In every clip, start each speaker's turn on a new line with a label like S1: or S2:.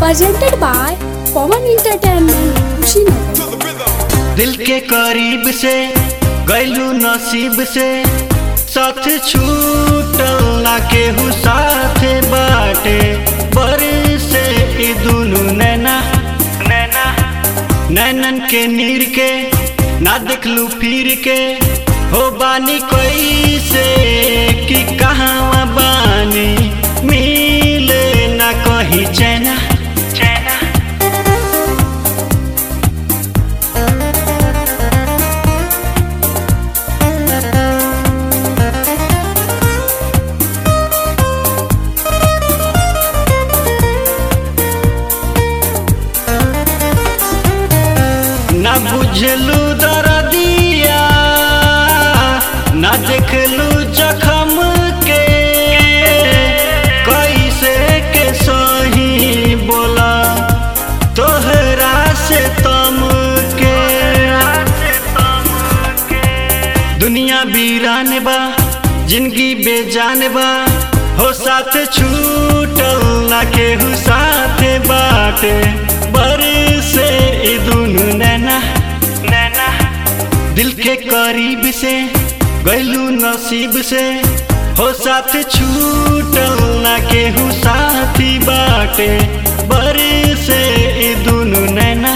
S1: presented by Pawan Entertainment, Kushinagar.
S2: दिल के करीब से गैलू नसीब से साथ छूटल ना केहू साथे बाटे बरसे ई दुनु नैना नैना नैनन के नीर के ना देखलू फिर के हो बानी कैसे कि कहाँ बानी मिले ना कहीं चैना चैना ना बुझलू दरदिया ना देखलू जखम के कैसे के सही बोला तोहरा से तम के दुनिया वीरान बा जिंदगी बेजान बा हो साथ छूटल ना केहू साथे बाटे बरसे ई दुनु नैना नैना दिल के करीब से गैलू नसीब से हो साथ छूटल ना केहू साथी बाटे बरसे ई दुनु नैना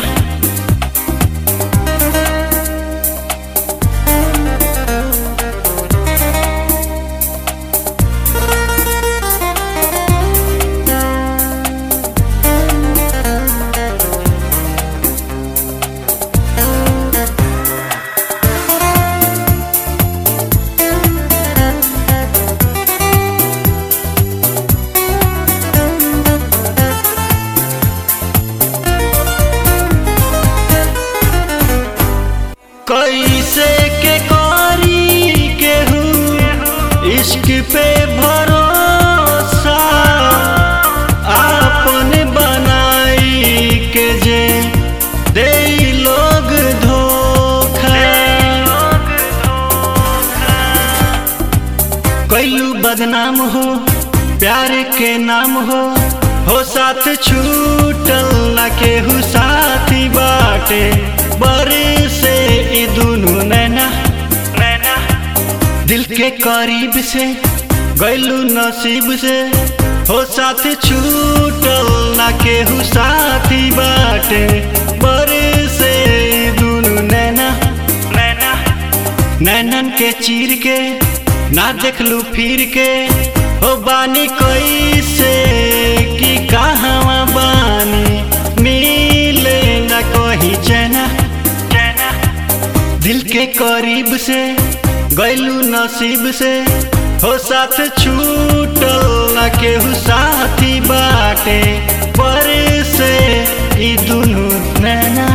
S2: कैसे के करी केहू इश्क पे भरोसा आपन बनाई के जे दे लोग धोखा कैलू बदनाम हो प्यार के नाम हो हो साथ छूटल ना केहू साथी बाटे बरसे ई दुनु नैना नैना दिल के करीब से गैलू नसीब से हो साथ छूटल ना केहू साथी बाटे बरसे ई दुनु नैना नैना नैनन के चीर के ना देखलू फिर के हो बानी कैसे कि कहाँ बानी मिले ना कहीं चैना चैना दिल के करीब से गैलू नसीब से हो साथ छूटल ना केहू साथी बाटे पर से ई दुनु नैना